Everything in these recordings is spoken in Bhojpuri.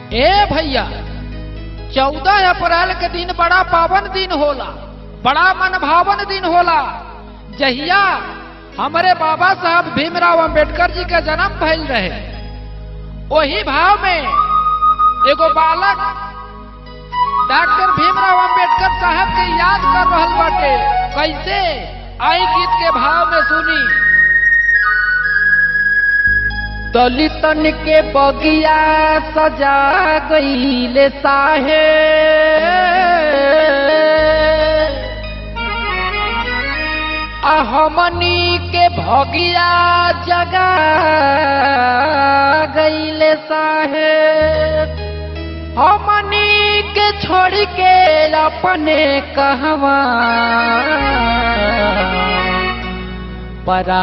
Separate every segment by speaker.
Speaker 1: ए भैया चौदह अप्रैल के दिन बड़ा पावन दिन होला बड़ा मनभावन दिन होला जहिया हमारे बाबा साहब भीमराव अंबेडकर जी का जन्म भइल रहे वही भाव में एगो बालक डॉक्टर भीमराव अंबेडकर साहब के याद कर रहल बाटे कैसे आई गीत के भाव में सुनी दलितन के बगिया सजा गईले साहे आ हमनी के भगिया जगा गईले साहे हमनी के छोड़ के अपने कहवा परा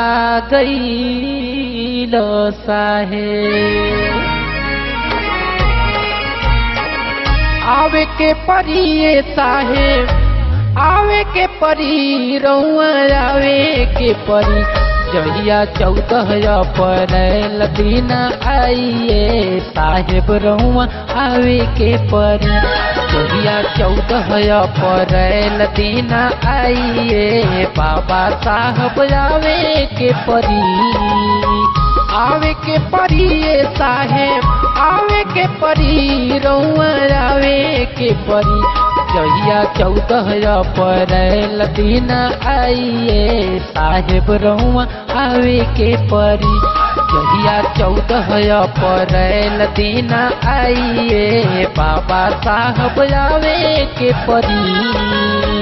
Speaker 1: गईलो साहे आवे के परिए साहे आवे के परी रउआ आवे के परी जहिया चौदह अप्रैल दिन आइए साहेब रउआ आवे के परी जहिया चौदह अप्रैल दिन आइए बाबा साहब आवे के परी आवे के परी साहेब आवे के परी रउआ आवे के परी जहिया चौदह अप्रैल दिन आइए साहेब रउआ आवे के परी जहिया चौदह अप्रैल दिन आइए बाबा साहब आवे के परी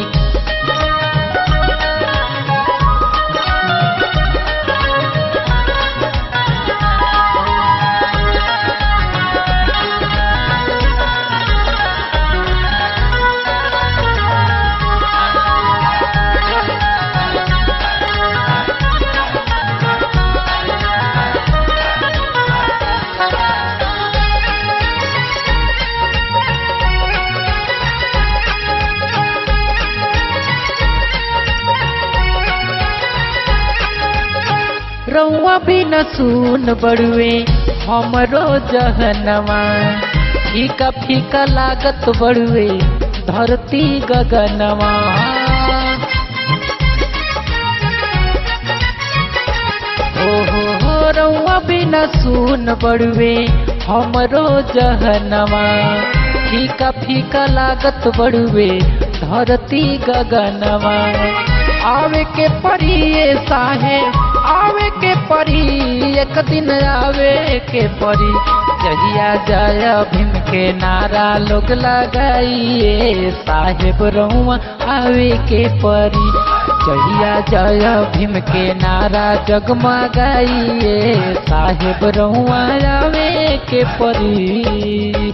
Speaker 1: रउआ भी न सुन बड़ुए हमरो जहनवा फीका फीका लागत बड़ुए धरती गगनवा हो हो हो रउआ भी न सुन बड़ुए हमरो जहनवा फीका फीका लागत बड़ुए धरती गगनवा आवे के परिए साहेब आवे के परी एक दिन आवे के परी जहिया जय भीम के नारा लोग लगाइए साहेब रउआ आवे के परी जहिया जय भीम के नारा जगमगाइए साहेब रउआ आवे के परी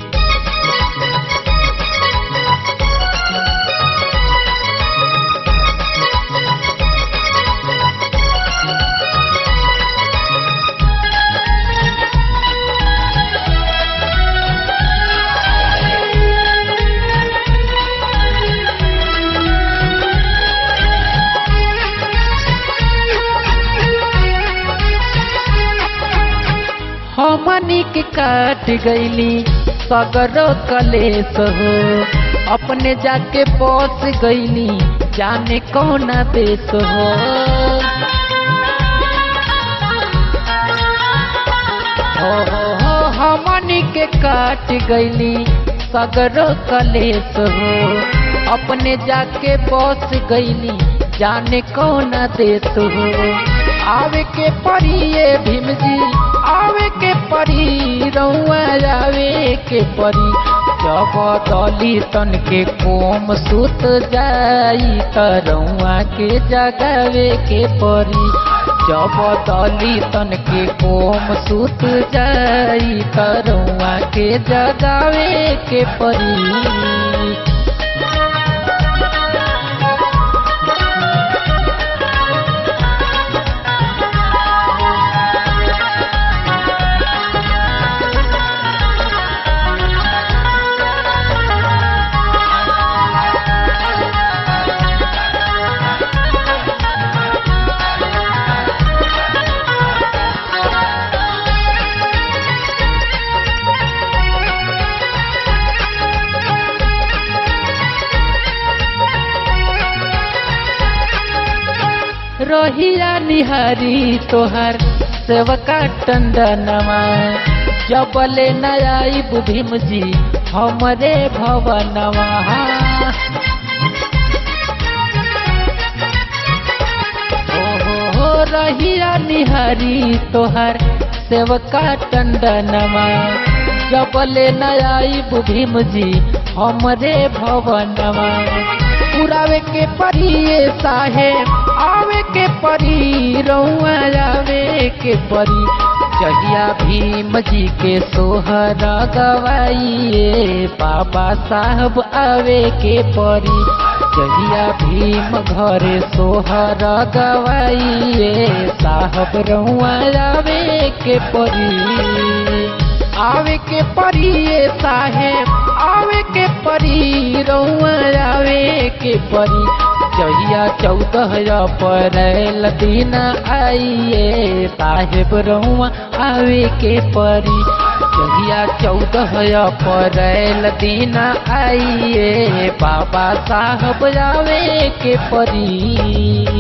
Speaker 1: हमनी के काट गईली सगरो कलेस हो अपने जाके बस गईली जाने कौना देश हो हो हो हो हमनी के काट गईली सगरो कलेस हो अपने जाके बस गईली जाने कौना देश हो आवे के परिए भीम जी आवे के परी रउआ आवे के परी जब दलितन के कोम सुत जाई त रउआ के जगावे के परी जब दलितन के कोम सुत जाई त रउआ के जगावे के परी
Speaker 2: रहिया निहारी तोहर सेवका टंडनमा जबले नयाई भीम जी हमरे भवनवा ओहो हो रहिया निहारी तोहर सेवका टंडनमा जबले नयाई भीम जी हमरे भवनवा पुरावे के परिए साहे आवे के परी रउआ आवे के परी जहिया भीम जी के सोहर गवाइए बाबा साहब आवे के परी जहिया भीम घरे सोहर गवाइए साहब रउआ आवे के परी आवे के परी साहेब आवे के परी रउआ आवे के परी जहिया चौदह अप्रैल दिन आइए साहेब रउआ आवे के परी जहिया चौदह अप्रैल दिन आइए बाबा साहब आवे के परी